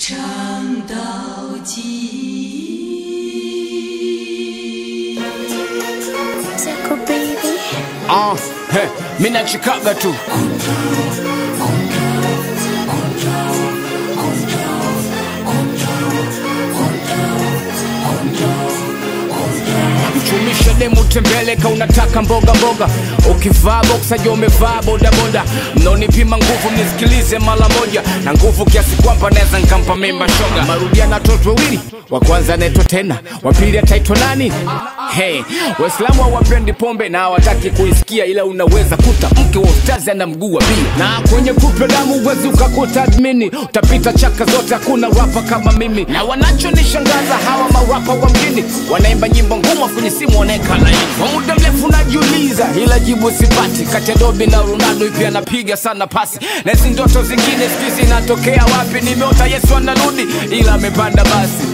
唱到极。 Zako baby. Ah, he, mi nachikaga tu mchumisha demu tembeleka unataka mboga mboga ukivaa boksa jo umevaa bodaboda mnaonipima nguvu mnisikilize mara moja na nguvu kiasi kwamba naweza nkampa mimba shoga marudia na toto wawili wa kwanza anaitwa tena wa pili ataitwa nani hey, waislamu hawapendi pombe na hawataki kuisikia ila unaweza kuta mke wa ustazi ana mguu wa bia na kwenye kupe damu uwezi ukakuta admini utapita chaka zote hakuna rapa kama mimi na wanachonishangaza hawa marapa wa mjini wanaimba nyimbo ngumu kwenye simu wanaeka laini kwa muda mrefu najiuliza ila jibu sipati kati ya dobi na ronaldo ipi anapiga sana pasi na hizi ndoto zingine siku zinatokea wapi nimeota yesu anarudi ila amepanda basi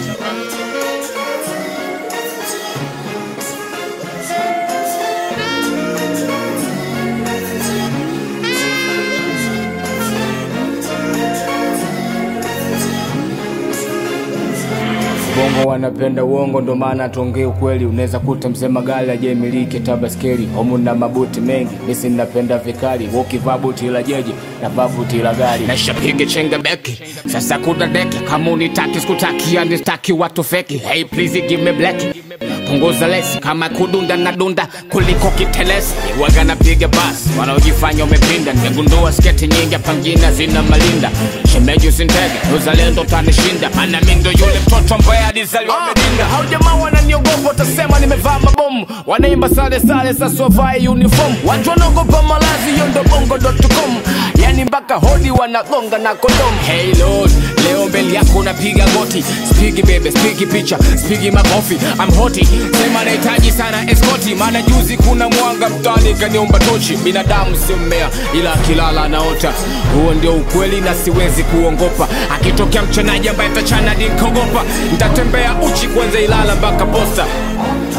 bongo wanapenda uongo ndo maana tuongee ukweli unaweza kuta mzee magali ajemiliki tabaskeli homu na mabuti mengi misi napenda vikali ukivaa buti la jeje na vaa buti la gari naishapiga chenga beki sasa kuna deki kama unitaki sikutaki anistaki watu feki hey please give me black punguza lesi kama kudunda na dunda kuliko kitelesi waga napiga basi wanaojifanya umepinda nimegundua sketi nyingi hapa mjini zina malinda shemeji usintege uzalendo tanishinda maana mi ndo yule mtoto ambaye alizaliwa medinda hao jamaa wananiogopa watasema nimevaa mabomu wanaimba sale sale sasa wavae uniform watu wanaogopa malazi hiyo ndo bongo.com yani mpaka hodi wanagonga na kondom hey lord leo mbele yako unapiga goti spigi bebe spigi picha spigi makofi I'm hoti sema nahitaji sana eskoti maana juzi kuna mwanga mtani kaniomba tochi binadamu sio mmea ila akilala anaota huo ndio ukweli na siwezi kuongopa akitokea mchanaji ambaye tachana nikogopa ntatembea uchi kwanza ilala mpaka posta